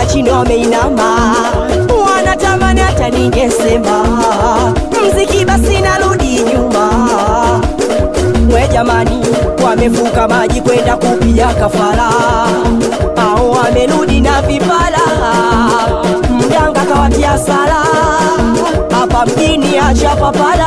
chini wameinama, wanatamani hata ningesema mziki, basi narudi nyuma. We jamani, wamevuka maji kwenda kupiga kafara, au wamerudi na vipala, mganga kawatia sala hapa mjini, acha papala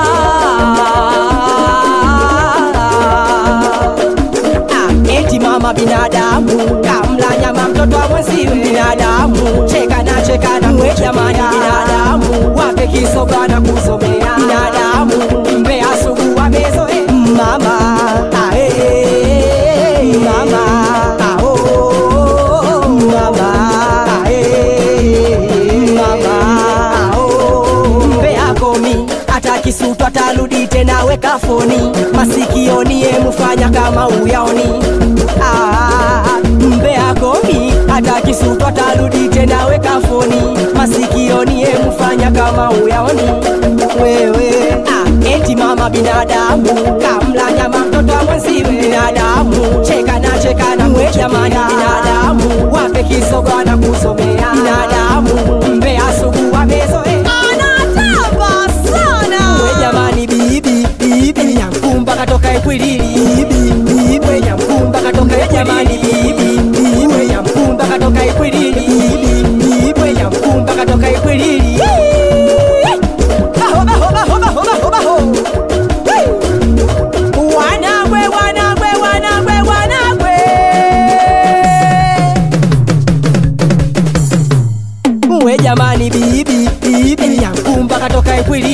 Ah, eti mama binadamu kamla nyama mtoto wa mwenziwe binadamu cheka na cheka na we jamani binadamu wape kisoga na kusomea binadamu mbea sugu wamezoe mama ah, eh, mama ah, oh, mama ah, eh, mama ah, oh. mbea komi hata kisutu atarudi tena weka foni masikioni emufanya kama uyaoni ah, mbea komi hata kisutu atarudi tena weka foni masikioni emufanya kama uyaoni wewe ah, eti mama binadamu kamla nyama mtoto wa mwenziwe binadamu cheka na cheka na we jamani binadamu wape kisogo na kusomea binadamu mbea sugu wamezoe anatamba sana we jamani bibi bibi nyamkumba katoka ikwilili bibi bibi we nyamkumba katoka we jamani bibi bibi we nyamkumba katoka ikwilili bibi bibi we nyamkumba katoka ikwilili baho baho baho baho baho baho wanagwe wanagwe wanagwe wanagwe we jamani bibi bibi nyamkumba katoka ikwilili